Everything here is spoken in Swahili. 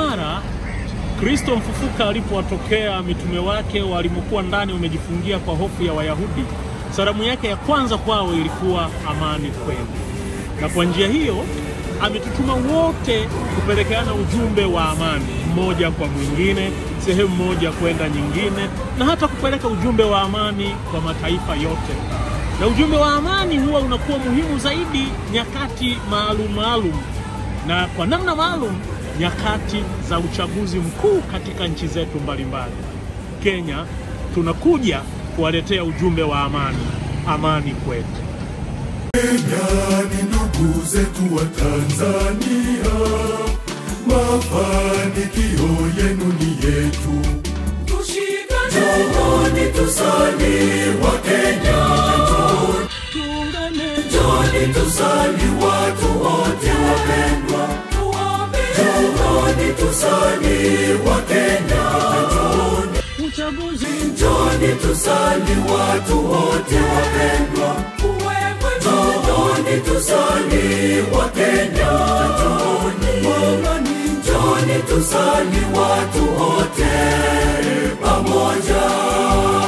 mara Kristo mfufuka alipowatokea mitume wake walimokuwa ndani wamejifungia kwa hofu ya Wayahudi, salamu yake ya kwanza kwao ilikuwa amani kwenu, na kwa njia hiyo ametutuma wote kupelekeana ujumbe wa amani, mmoja kwa mwingine, sehemu moja kwenda nyingine, na hata kupeleka ujumbe wa amani kwa mataifa yote. Na ujumbe wa amani huwa unakuwa muhimu zaidi nyakati maalum maalum, na kwa namna maalum nyakati za uchaguzi mkuu katika nchi zetu mbalimbali. Kenya tunakuja kuwaletea ujumbe wa amani, amani kwetu. Kenya ni ndugu zetu wa Tanzania, mafanikio yenu ni yetu. Njooni tusali wa Kenya, njooni tusali watu wote wapendwa, njooni tusali wa Kenya, njooni tusali watu wote wapendwa, njooni tusali wa Kenya, njooni, njooni tusali watu wote pamoja.